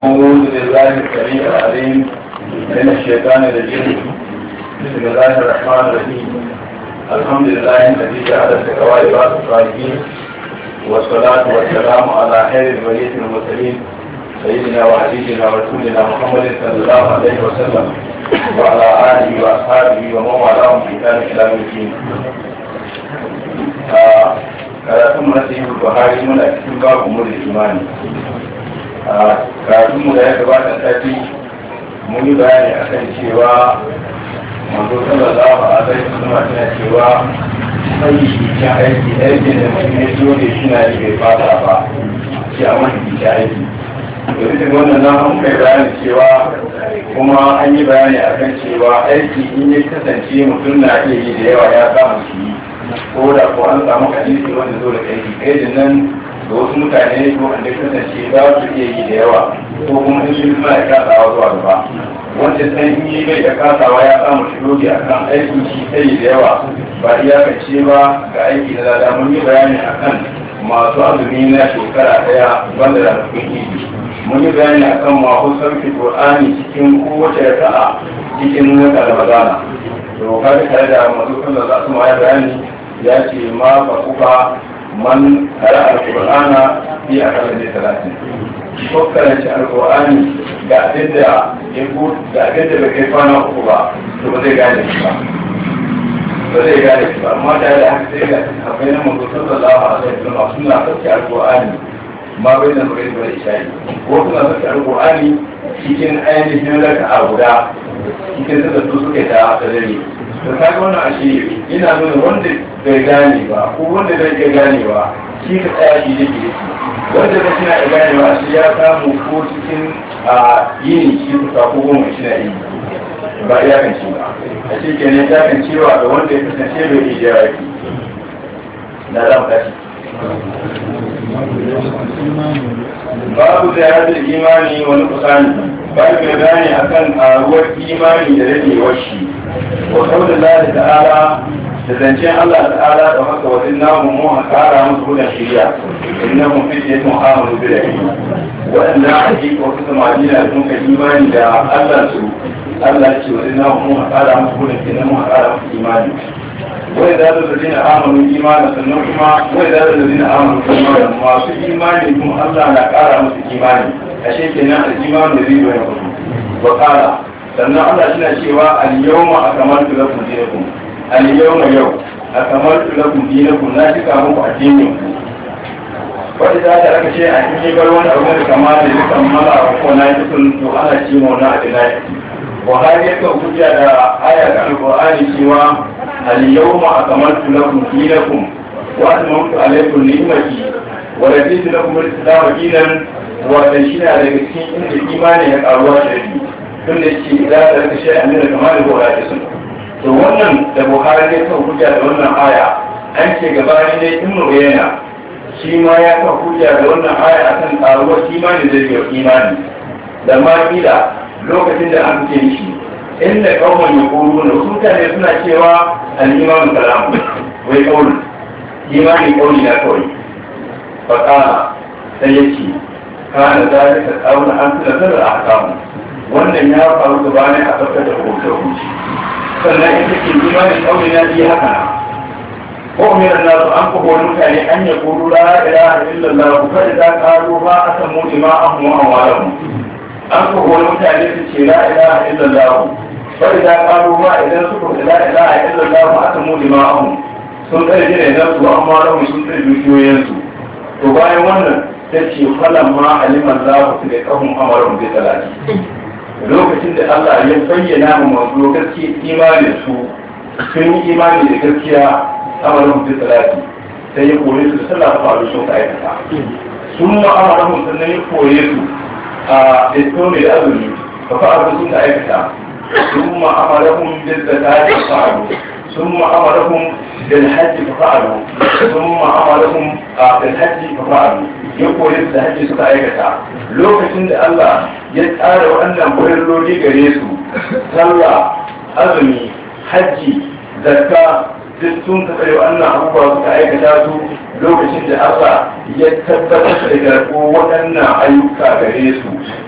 أعوذ بالله السميع العليم من الشيطان الرجيم بسم الله الرحمن الرحيم الحمد لله الذي جعل التقوى بعض الصالحين والصلاة والسلام على خير الوليد المرسلين سيدنا وحبيبنا ورسولنا محمد صلى الله عليه وسلم وعلى آله وأصحابه ومن والاهم في كان إلى الدين karatun nasihu buhari muna cikin babu mu da imani a karatunmu da ya gabata tafi mun yi bayani akan cewa manzo sallallahu alaihi wasallam tana cewa sai cikin aiki aikin da mutum ya zo ne shi na yi bai fata ba shi a wani cikin aiki da duk wannan nan an kai bayani cewa kuma an yi bayani akan cewa aiki in ya kasance mutum na iya yi da yawa ya samu shi yi ko da ko an samu hadisi wanda zo da aiki kai nan da wasu mutane ko wanda kasance za su iya yi da yawa ko kuma in sun suna da kasawa zuwa gaba wanda sai in yi bai da kasawa ya samu shi doge a kan aiki shi sai da yawa ba iyakance ba ga aiki na lada mun yi bayani akan masu azumi na shekara daya banda da rafin idi mun yi bayani akan masu sarki qur'ani cikin kowace raka'a cikin wata ramadana to kaga tare da masu sallar da su ya bayani ya ce ma fa kuka man kara alqur'ana fi akalla da talatin ko karanci alqur'ani ga abin da ya ku ga abin da bai kai kwana uku ba to ba zai gane shi ba ba zai gane shi ba amma da da haka sai ga akwai na manzo sallallahu alaihi wasallam suna sauke alqur'ani ma bai da magana da isha'i ko suna sauke alqur'ani cikin ainihin raka'a guda cikin da su suke ta dare da kaga wannan ashe ina nuna wanda bai gane ba ko wanda bai iya gane ba shi ka tsaya shi da ke wanda bai shi na iya gane ba shi ya samu ko cikin a yini shi kusa ko goma shi na yi ba iya kan ci ba a shi ke ne ta kan cewa da wanda ya kasance bai iya jira ki na za mu tashi babu da ya imani wani kusani babu mai bayani akan karuwar imani da rage shi wa kawai Allah ta'ala da zancen Allah ta'ala da haka wa inna mu mu kara musu hudan shiriya inna mu fi yatu amanu bi rahi wa inna hakika wasu samari da sun ka imani da Allah su Allah ce wa inna mu mu kara musu hudan inna mu kara musu imani wa idza alladhina amanu imana sannan kuma wa idza alladhina amanu imana masu imani kuma Allah na kara musu imani ashe kenan al-imanu da zai yi wa kala sannan Allah shi na cewa al-yawma akmaltu lakum dinakum al-yawma yau akmaltu lakum dinakum na cika muku addinin ku wanda za ta aka ce a cikin bar wani abu da kama da ya kammala ko na yi sun to ana ci mu na adina Buhari ya kawo hujja da aya ga Al-Qur'ani cewa al-yawma akmaltu lakum dinakum wa atmamtu alaykum ni'mati wa raditu lakum al-islam dinan wa tashina daga cikin inda imani ya karuwa shari'i tun da ce za ta rika shi a nuna kamar da buhari sun to wannan da buhari ne kan hujja da wannan aya an ce gabani ne in mu yana shi ma ya kan hujja da wannan aya akan karuwar imani da zai imani da ma kila lokacin da an ce shi inda kawai ya koro na wasu mutane suna cewa al-imanu kalamu wai kauli imani kauli na kawai fakala sai ya ce kana zalika kauna an tuna sanar a hakamu wannan ya faru gabanin a tabbatar da hoto hukunci sannan in take imanin ƙauye na iya haka na ko umiran nasu an kuma wani mutane an ya kuru la ilaha illallah ku kada za ka ro ba a samu ima'an mu an walahu an kuma wani mutane su ce la ilaha illallah kada za ka ro ba idan suka ce la ilaha illallah a samu ima'an sun tsare jira idan su an walahu sun tsare dukiyoyinsu to bayan wannan ta ce falan ma aliman za ku su da kahun amarin bai talati lokacin da Allah ya bayyana mu manzo gaskiya imanin su sun yi imani da gaskiya amarin bai talati sai ya kore su da sallah ta faru sun ka aikata sun ma amarin sannan ya kore su a istomi da azumi ka faru sun ka aikata sun ma amarin bai talati ka faru sun ma amarin bil hajji ka faru sun ma amarin bil hajji ka faru ya kore su da hajji suka aikata lokacin da Allah ya tsara waɗannan farilloli gare su sallah azumi hajji zakka duk sun ka tsare waɗannan abubuwa suka aikata su lokacin da Allah ya tabbatar da garko waɗannan ayyuka gare su